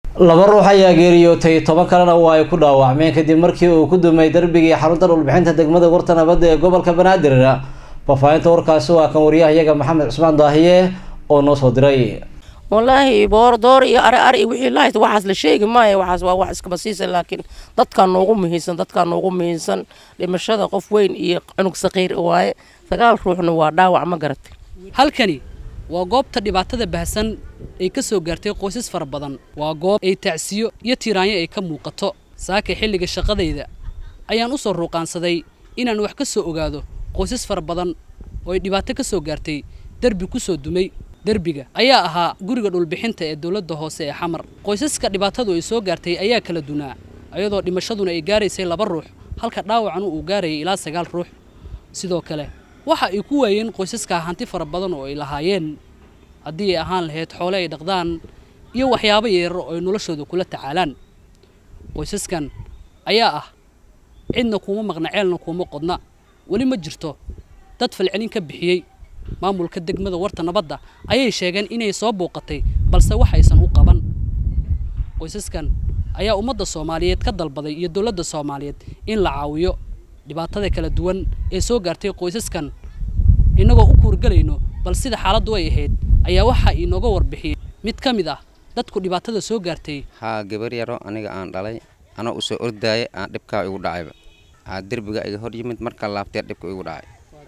laba ruux ayaa geeriyootay toban kalena waa ay ku dhaawacmeen kadib markii uu ku dumay darbigii xarunta dhulbixinta degmada warta nabadda ee gobolka banaadir faahfaahinta warkaasi waa kan wariyahayaga maxamed cusmaan daahiye oo noo soo diray wallaahi boor door iyo ari ari wixii lahayd waxaas la sheegi maayo waxaas waa wax iskaba siisa laakiin dadkaa noogu muhiimsan dadkaa noogu muhiimsan dhimashada qof weyn iyo cunug saqiir waaye sagaal ruuxna waa dhaawac ma garatay halkani waa goobta dhibaatada baahsan ay ka soo gaartay qoysas fara badan waa goob ay tacsiyo iyo tiiraanyo ay ka muuqato saaka xilliga shaqadayda ayaan u soo ruuqaansaday inaan wax ka soo ogaado qoysas fara badan oo ay dhibaato ka soo gaartay derbi ku soo dumay derbiga ayaa ahaa guriga dhulbixinta ee dowladda hoose ee xamar qoysaska dhibaatadu ay soo gaartay ayaa kala dunaa ayadoo dhimashaduna ay gaaraysay laba ruux halka dhaawacanu uu gaarayay ilaa sagaal ruux sidoo kale waxa ay ku waayeen qoysaskaa hanti fara badan oo ay lahaayeen haddii ay ahaan lahayd xoole ay dhaqdaan iyo waxyaabo yeero oo ay noloshooda kula tacaalaan qoysaskan ayaa ah cidna kuuma maqna ceelna kuuma qodna weli ma jirto dad falcelin ka bixiyey maamulka degmada warta nabadda ayay sheegeen inay soo bouqatay balse wax aysan u qaban qoysaskan ayaa ummadda soomaaliyeed ka dalbaday iyo dowladda soomaaliyeed in la caawiyo dhibaatada kala duwan ee soo gaartay qoysaskan innagoo u kuurgelayno bal sida xaaladdu ay ahayd ayaa waxaa inooga warbixiyey mid ka mid ah dadku dhibaatada soo gaartay haa gabar yaro aniga aan dhalay anoo u soo ordaaya aan dhibkaa igu dhacayba aa derbiga iga hor yimid markaa laabteer dhibka igu dhacay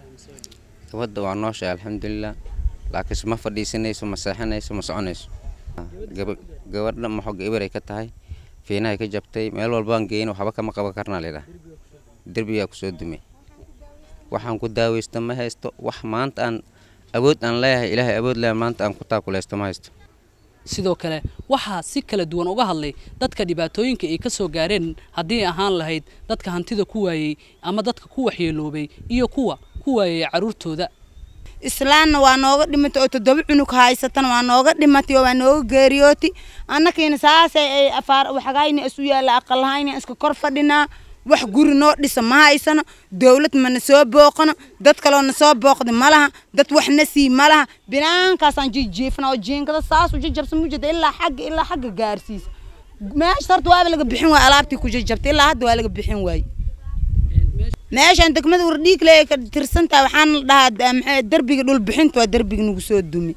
gabadda waa nooshahay alxamdulilah laakiinse ma fadhiisanayso ma seexanayso ma soconayso gabadha maxoga ibaray ka tahay fiinahay ka jabtay meel walbaan geyn waxba kama qaban karnaa laydhaha derbigaa kusoo dumay waxaan ku daaweysta ma haysto wax maanta aan awood aan leeyahay ilaahay awood leeyahay maanta aan ku taakulaysto ma haysto sidoo kale waxaa si kala duwan uga hadlay dadka dhibaatooyinka ay ka soo gaareen haddii ahaan lahayd dadka hantida ku waayey ama dadka ku waxyeeloobay iyo kuwa ku waayay carruurtooda islaanna waa nooga dhimatay oo toddoba cunug haysatana waa nooga dhimatay oo waa nooga geeriyooti annakiina saasay ay afaar waxagayna isu yaalla aqalahayna iska kor fadhinaa wax guri noo dhisa ma haysano dowlad mana soo booqano dad kaloo na soo booqda ma laha dad wax na sii ma laha binaankaasaan jijiifna oo jiinkada saas u jajabsan mujeda ilaa xagga ilaa xagga gaarsiisa meesha horta waaba laga bixin waay alaabtii ku jajabtay ilaa hadda waa laga bixin waaye meeshaan degmada wardhiig le ka tirsantaha waxaan la dhahaa maxay derbiga dhul bixinta waa derbiga nagu soo dumi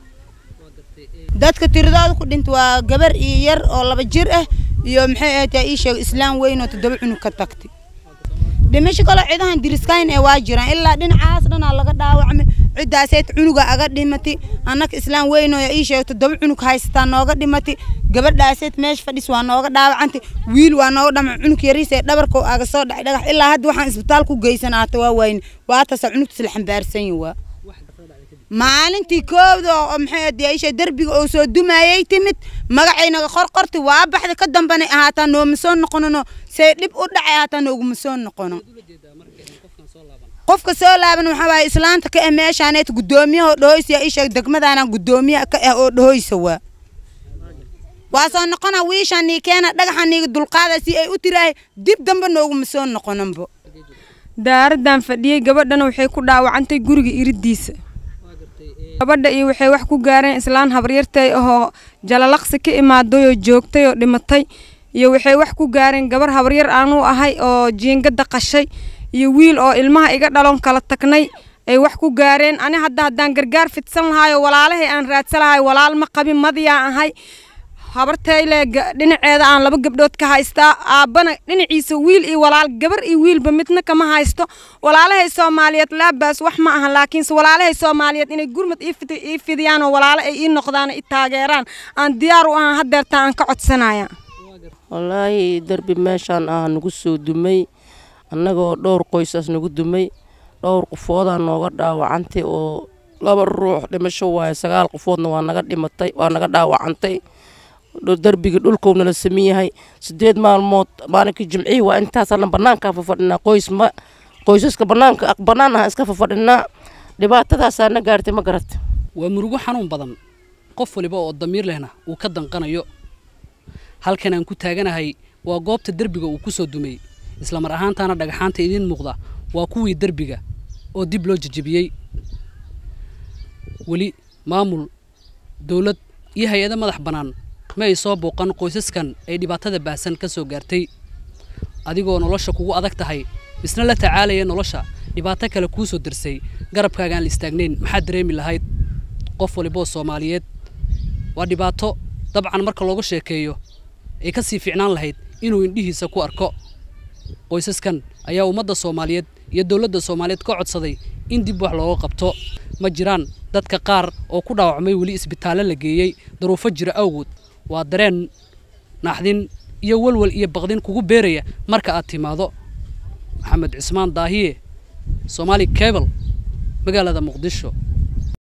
dadka tiradooda ku dhinta waa gabar iyo yar oo laba jir ah iyo maxay ahayd ii sheeg islaam weyn oo toddoba cunug ka tagtay dhimasho kaloo cidahan diriskayn ee waa jiraan ilaa dhinacaas dhanaa laga dhaawacmay ciddaaseed cunuga aga dhimatay annaka islaam weyn oo ii sheeg toddoba cunug haysataa nooga dhimatay gabadhaaseed meesha fadhis waa nooga dhaawacantay wiil waa nooga dhama cunug yariisee dhabarkoo aga soo dhacay dhagax ilaa hadda waxaan isbitaal ku geysanaata waa wayne waataasa cunugtiis la xambaarsan yihin waa maalintii koowda oo maxay ahayd derbiga oo soo dumayay timid magacaynaga qorqorti waa baxda ka dambanay ahaataa nooma soo noqonono say dhib u dhacay ahaataa nooguma soo noqono qofka soo laaban waxaa waaye islaanta ka ah meeshaaneet guddoomiyaha oo dhahoysa ii sheeg degmadaana guddoomiyaha ka ah oo dhahoysa waa waa soo noqona wiishaan nii keena dhagaxa niiga dulqaada si ay u tiraahay dib dambe nooguma soo noqonanbo daaradan fadhiyey gabadhana waxay ku dhaawacantay guriga iridiisa gabadha iyo waxay wax ku gaareen islaan habaryartay ahoo jalalaqsi ka imaaday oo joogtay oo dhimatay iyo waxay wax ku gaareen gabar habaryar aanu ahay oo jiingada qashay iyo wiil oo ilmaha iga dhaloon kala tagnay ay wax ku gaareen ani hadda haddaan gargaar fidsan lahaayoo walaalahay aan raadsan lahay walaal ma qabin madiyaan ahay habartayle dhinaceeda aan laba gabdhood ka haystaa aabbana dhinaciisa wiil iyo walaal gabar iyo wiilba midna kama haysto walaalahay soomaaliyeed laabaas wax ma aha laakiinse walaalahay soomaaliyeed inay gurmad ii fidiyaan oo walaalo ay ii noqdaan i taageeraan aan diyaar u ahaan hadeerta aan ka codsanaya wallaahi derbi meeshaan ah nagu soo dumay annagoo dhowr qoysaas nagu dumay dhowr qofoodaa nooga dhaawacantay oo laba ruux dhimasho waaye sagaal qofoodna waa naga dhimatay waa naga dhaawacantay derbiga dhulkowna la samin yahay sideed maalmood maalinkii jimcihii waa intaasana banaankaa fafadhinaa qoys ma qoysaska banaanka banaan aha iska fafadhinaa dhibaatadaasaa na gaartay ma garata waa murugo xanuun badan qof waliba oo damiir lehna uu ka danqanayo halkan aan ku taaganahay waa goobta derbiga uu ku soo dumay islamar ahaantaana dhagaxaanta idiin muuqda waa kuwii derbiga oo dib loo jejebiyey weli maamul dowlad iyo hay-ado madax bannaan ma ay soo booqan qoysaskan ay dhibaatada baahsan ka soo gaartay adigoo nolosha kugu adag tahay misna la tacaalaya nolosha dhibaato kale kuu soo dirsay garabkaaga aan la istaagnayn maxaad dareemi lahayd qof waliboo soomaaliyeed waa dhibaato dabcan marka looga sheekeeyo ay ka sii fiicnaan lahayd inuu indhihiisa ku arko qoysaskan ayaa ummadda soomaaliyeed iyo dowladda soomaaliyeed ka codsaday in dib wax looga qabto ma jiraan dadka qaar oo ku dhaawacmay weli isbitaallo la geeyey daruufo jira awgood waa dareen naxdin iyo walwal iyo baqdin kugu beeraya marka aad timaado maxamed cismaan daahiye soomaali cable magaalada muqdisho